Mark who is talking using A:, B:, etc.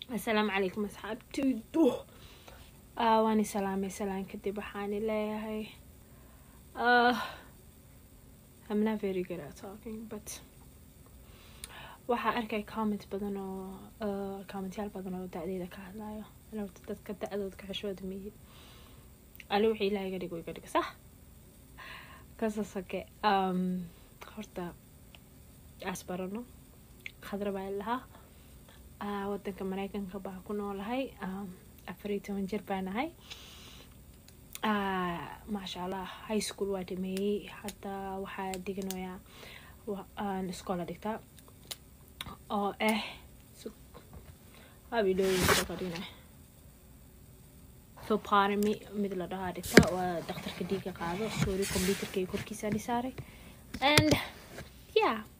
A: assalaamu calaykum asxaabtaydu waan i salaamay salaan kadib waxaan leeyahay I'm not very good at talking but waxaa arkay comment badan oo commentyaal badan oo da-deeda ka hadlayo alowta dadka da-dooda ka xishooda miyi ali wixii ilaah iga dhigo iga dhiga sax kasasake horta aas barano khadra baa lahaa wadanka mareykanka baa ku noolahay afar iyo toban jir baa nahay maasha allah high school waa dhameeyey hadda waxaa diganayaa iskoola dhigtaa oo ah abidhooyinka soparami mid la dhahaa dhigtaa waa dhakhtarka dhiiga qaado sorry computerka iyo korkiisa dhisaaray and yeah